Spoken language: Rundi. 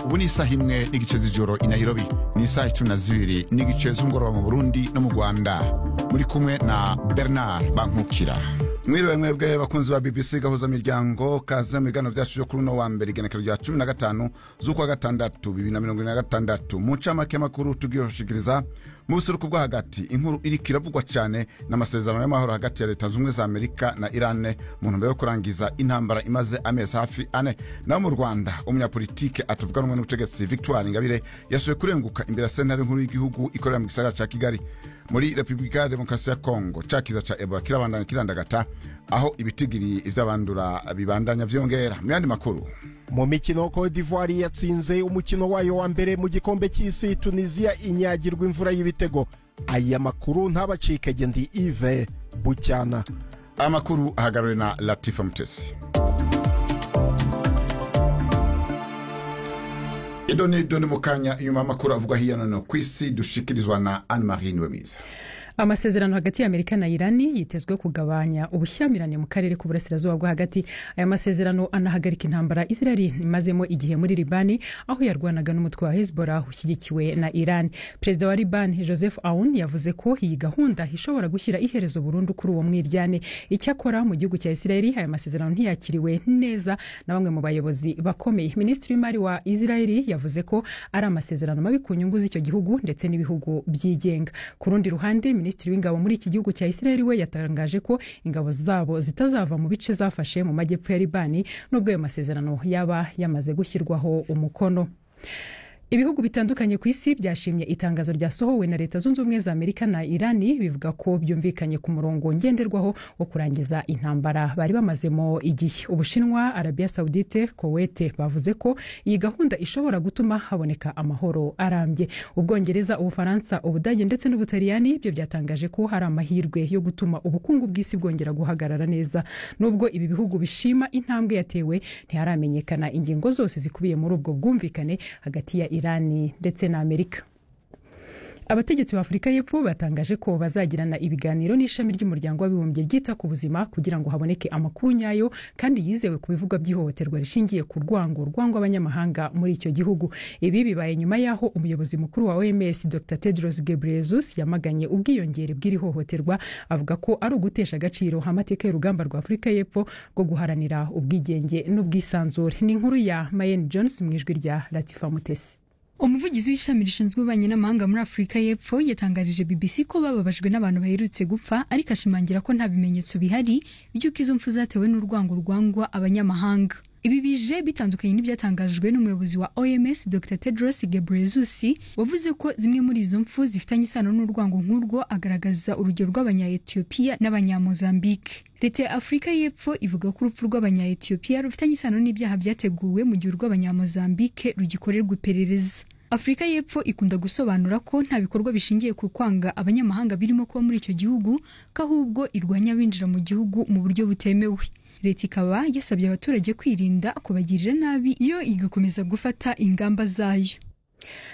ubu ni isaha imwe n'igice z'ijoro i nairobi ni isaha icumi na zibiri n'igice z'umugoroba mu burundi no mu rwanda muri kumwe na bernard bankukira mwiriwe mwebwe bakunzi ba bbc gahuza miryango kaze mu biganiro byacu byo kuri uno wa mbere igenekerezo rya cumi na gatanu z'ukwa gatandatu bibiri na mirongo ine na gatandatu mu ncamake y'amakuru tugiye gushikiriza mu buseruko bwo hagati inkuru iriko iravugwa cyane n'amasezerano y'amahoro hagati ya leta z'ubumwe za amerika na irane mu ntumbero yo kurangiza intambara imaze amezi hafi ane naho mu rwanda umunyapolitike atavuga rumwe n'ubutegetsi victoire ingabire yasubiye kurenguka imbere ya sentare nkuru y'igihugu ikorera mu gisagara ca kigali muri repubulika ya demokarasi ya kongo ca kiza ca ebola kirabandanya kirandagata aho ibitigiri vy'abandura bibandanya vyongera mu yandi makuru mu mikino Cote d'Ivoire yatsinze umukino wayo wa mbere mu gikombe cy'isi tunisiya inyagirwa imvura y'ibitego aya makuru ntabacike ndi ive bucyana amakuru ahagarariwe na latifa mutesi idoni doni mu kanya inyuma y'amakuru avugwa hirya no hino ku isi dushikirizwa na anne marie niwemiza amasezerano hagati ya amerika na irani yitezwe kugabanya ubushyamirane mu karere k'uburasirazuba bwo hagati aya masezerano anahagarika intambara israeli imazemo igihe muri libani aho yarwanaga n'umutwe wa hezbollah ushyigikiwe na iran perezida wa libani joseph aoun yavuze ko iyi gahunda ishobora gushyira iherezo burundu kuri uwo mwiryane icyakora mu gihugu cya israeli aya masezerano ntiyakiriwe neza na bamwe mu bayobozi bakomeye minisitiri w'imari wa israeli yavuze ko ari amasezerano mabi ku nyungu z'icyo gihugu ndetse n'ibihugu byigenga ku rundi ruhande minisitiri w'ingabo muri iki gihugu cya israeli we yatangaje ko ingabo zabo zitazava mu bice zafashe mu majyepfo ya libani n'ubwo ayo masezerano yaba yamaze gushyirwaho umukono ibihugu bitandukanye ku isi byashimye itangazo ryasohowe na leta zunze ubumwe za amerika na irani bivuga ko byumvikanye ku murongo ngenderwaho wo kurangiza intambara bari bamazemo igihe ubushinwa arabia saudite kowete bavuze ko iyi gahunda ishobora gutuma haboneka amahoro arambye ubwongereza ubufaransa ubudage ndetse n'ubutaliyani byo byatangaje ko hari amahirwe yo gutuma ubukungu bw'isi bwongera guhagarara neza nubwo ibi bihugu bishima intambwe yatewe ntiharamenyekana ingingo zose zikubiye muri ubwo bwumvikane hagati ya irani ndetse na amerika abategetsi ba afurika y'epfo batangaje ko bazagirana ibiganiro n'ishami ry'umuryango w'abibumbye ryita ku buzima kugira ngo haboneke amakuru nyayo kandi yizewe ku bivugwa by'ihohoterwa rishingiye ku rwango rwangwa abanyamahanga muri icyo gihugu ibi bibaye nyuma y'aho umuyobozi mukuru wa oms dr tedros gebreyesus yamaganye ubwiyongere bw'iri hohoterwa avuga ko ari ugutesha agaciro amateka y'urugamba rwa afurika y'epfo rwo guharanira ubwigenge n'ubwisanzure ni inkuru ya mayeni jones mu ijwi rya latifa mutesi umuvugizi w'ishami rishinzwe ububanyi n'amahanga muri afurika y'epfo yatangarije bbc ko bababajwe n'abantu baherutse gupfa ariko ashimangira ko nta bimenyetso bihari by'uko izo mfu zatewe n'urwango rwangwa abanyamahanga ibi bije bitandukanye n'ibyatangajwe n'umuyobozi wa oms dr tedros gebreyesus wavuze ko zimwe muri izo mfu zifitanye isano n'urwango nk'urwo agaragaza urugero rw'abanya-etiyopiya n'abanyamozambike leta ya afurika y'epfo ivuga ko urupfu rw'abanya-etiyopiya rufitanye isano n'ibyaha byateguwe mu gihe urw'abanyamozambike rugikorerwa iperereza afurika y'epfo ikunda gusobanura ko nta bikorwa bishingiye ku kwanga abanyamahanga birimo kuba muri icyo gihugu ko ahubwo irwanya abinjira mu gihugu mu buryo butemewe leta ikaba yasabye abaturage kwirinda kubagirira nabi iyo igakomeza gufata ingamba zayo